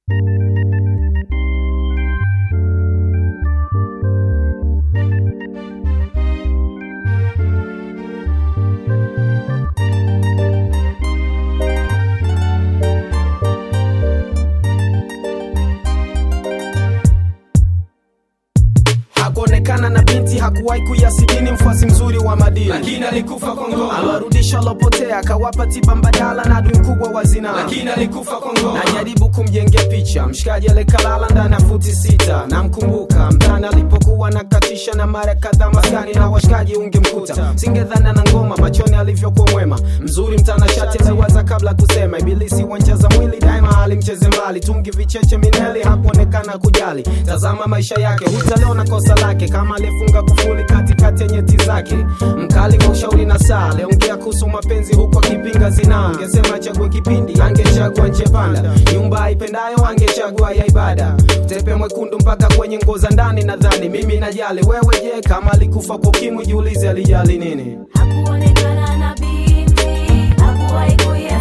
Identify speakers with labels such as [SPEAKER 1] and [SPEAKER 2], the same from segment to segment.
[SPEAKER 1] hakuonekana na binti hakuwahi kuyasidini mfuasi mzuri wa madini
[SPEAKER 2] lakini alikufa kwa ngoma,
[SPEAKER 1] aliwarudisha walopotea akawapa tiba mbadala na adui mkubwa wa zinaa
[SPEAKER 2] lakini alikufa kwa ngoma,
[SPEAKER 1] najaribu kumjengea picha mshikaji alikalala ndani ya futi sita namkumbuka mtani alipokuwa nakatisha na mara kadhaa maskani na washikaji ungemkuta singedhana na ngoma machoni alivyokuwa mwema mzuri mtanashati aliwaza kabla kusema ibilisi wanja za mwili daima alimcheze mbali tungi vicheche mineli hakuonekana kujali tazama maisha yake hutaliona kosa lake kama alifunga kufuli katikati ya nyeti zake mkali wa ushauri na saa aliongea kuhusu mapenzi huku akipinga zinaa angesema chague kipindi angechagua nchepanda nyumba aipendayo angechagua ya ibada tepe mwekundu mpaka kwenye nguo za ndani nadhani mimi najali wewe je kama alikufa kwa ukimwi jiulize alijali nini
[SPEAKER 3] Hakuonekana na binti, hakuwahi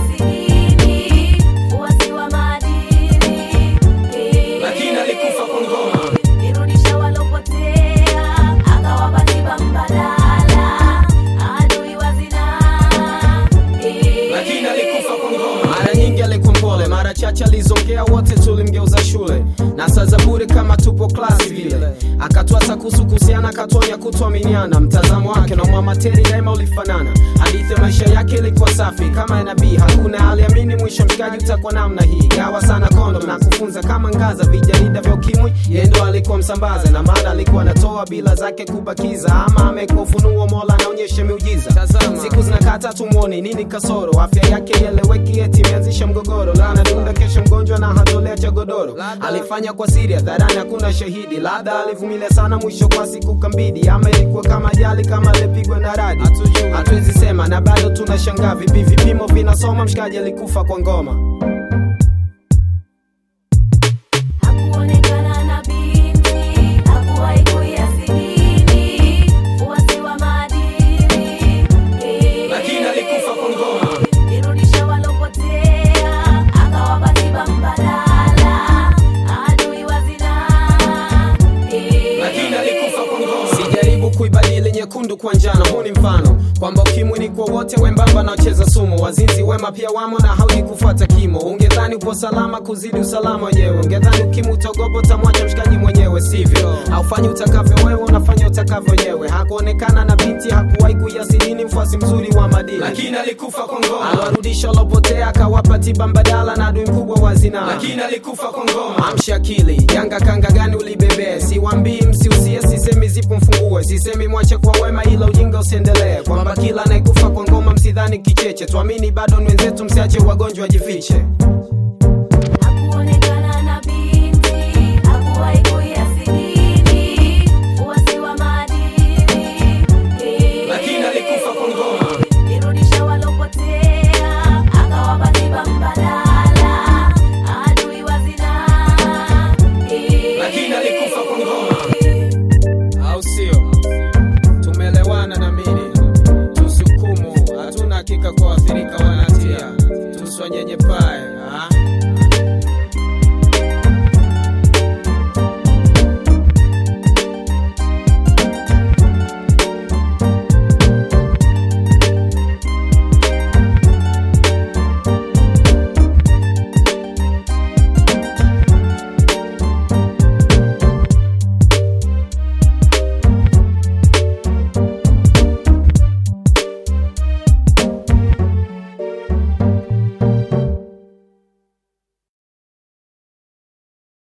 [SPEAKER 3] kuyasidini, fuasi wa maadili.
[SPEAKER 2] lakini alikufa kwa ngoma,
[SPEAKER 3] Irudisha walopotea, akawapa tiba mbadala, adui wa zinaa.
[SPEAKER 2] lakini alikufa kwa ngoma,
[SPEAKER 1] mara nyingi alikuwa mpole mara chache alizongea wote tulimgeuza shule na saa za bure kama tupo klasi vile akatwasa kuhusu kuhusiana akatuonya kutuaminiana mtazamo wake na mwamateri daima ulifanana hadithi ya maisha yake ilikuwa safi kama ya nabii hakuna aliamini mwisho mshikaji utakuwa namna hii gawa sana kondom na kufunza kama ngaza vijarida vya ukimwi yeye ndo alikuwa msambaza na maana alikuwa anatoa bila zake kubakiza ama amekuwa ufunuo mola anaonyesha miujiza siku zinakata tumwoni nini kasoro afya yake ieleweki eti imeanzisha mgogoro lana dunda kesho mgonjwa na hatolea cha godoro alifanya kwa siri hadharani hakuna shahidi labda alivumilia sana mwisho kwa siku kambidi ama ilikuwa kama ajali kama alipigwa na radi hatuwezi sema na bado tunashangaa vipi vipimo vinasoma mshikaji alikufa kwa ngoma
[SPEAKER 3] Hakuonekana na binti, hakuwahi kuyasidini, fuasi wa maadili.
[SPEAKER 2] lakini alikufa kwa ngoma,
[SPEAKER 3] Irudisha walopotea, akawapa tiba mbadala, adui wa zinaa.
[SPEAKER 2] lakini alikufa kwa ngoma,
[SPEAKER 1] sijaribu kuibadili nyekundu kwa njano huu ni mfano kwamba ukimwi ni kwa wote wembamba na wacheza sumu wazinzi wema pia wamo na haudi kufuata kimo ungedhani upo salama kuzidi usalama wenyewe ungedhani ukimwi utogopo utamwacha mshikaji mwenyewe sivyo haufanyi utakavyo wewe unafanya utakavyo wenyewe hakuonekana na binti hakuwahi kuyasidini mfuasi mzuri wa madini
[SPEAKER 2] lakini alikufa kwa ngoma,
[SPEAKER 1] aliwarudisha walopotea akawapa tiba mbadala na adui mkubwa wa zinaa
[SPEAKER 2] lakini alikufa kwa ngoma,
[SPEAKER 1] amsha akili janga kanga gani ulibebee siwambii msiusie sisemi zipo mfungue sisemi mwache kwa wema ila ujinga usiendelee kwamba kila anayekufa kwa ngoma msidhani kicheche tuamini bado ni wenzetu msiache wagonjwa wajifiche